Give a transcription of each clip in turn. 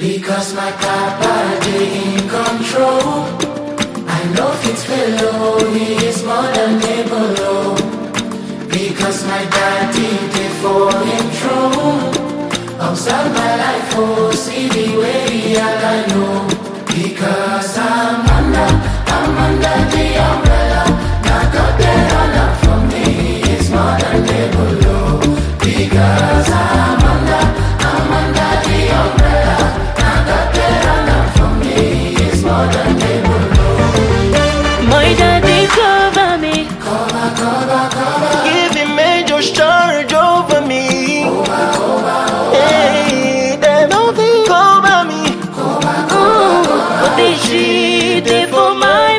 Because my papa dey in control. I know fit fellow, he is more than able. oh. Because my daddy dey for him throne. Observe my life, oh, see the way he I know. Because I'm under, I'm under the umbrella. Now God dey run up for me, he is more than able. oh. Because I'm under, I'm under the umbrella. Now God dey run up for me, he is more than able. My daddy cover me. Cover, cover, cover. Give him major charge over me. Hey, they don't think over me. Ooh, but they shit they for my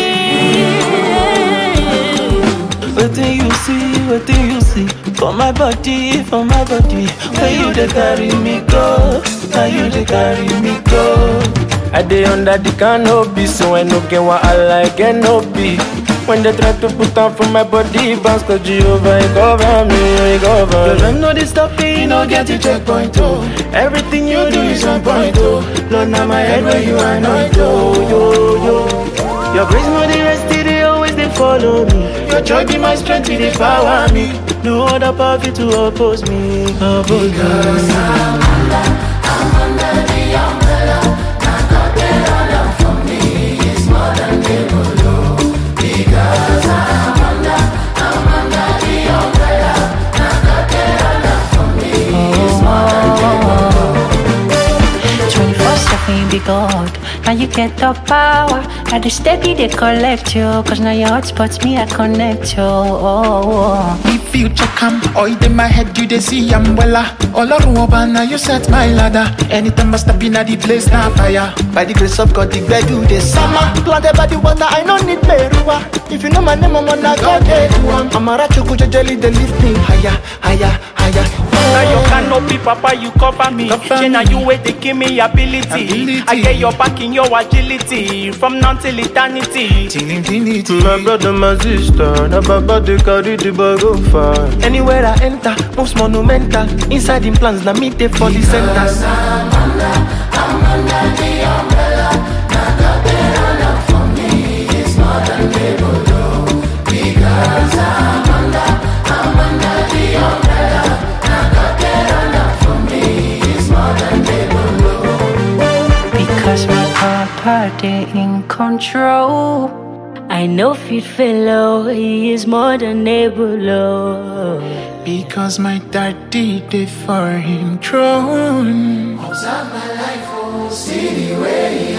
body. What do you see? What do you see? For my body, for my body. Where you they carry me go? Now you they carry me go? I dey under the canopy, so I no get what I like and no be. When they try to put on for my body, bounce cause Jehovah, he cover me, he cover Girl, I know they stop me, you no get the checkpoint, oh Everything you do is on point, oh Lord, now my head where you anoint, oh, yo, yo Your grace, no, the rest, they always, they follow me Your joy be my strength, they power me No other power fit to oppose me, oppose me Twenty-four seven be God. Now you get the power. Now the steady they collect you. Cause now your hotspots me I connect you. Oh, oh. If you check am, oil in my head, you dey see am wella. Ọlọ́run ọba na you set my ladder. Anytime I step in at the place na fire. By the grace of God, the gbedu dey sama. Planted by the water, I no need meruwa. If you know my name, I'm na God dey do am. Amara chukwu jejeli dey lift me higher, higher, higher. Now your canopy, papa, you cover me. Cover Say now me. you wait, they give me ability. Ability. I get your back in your agility. From now till eternity. Tini tini tini. My brother, my sister, na baba they carry the bag of fire. Anywhere I enter, most monumental. Inside the plans, na me they for the center. Because my papa they in control. I know fit fellow, he is more than able. oh. Because my daddy dey for him throne. Observe my life, oh, see the way he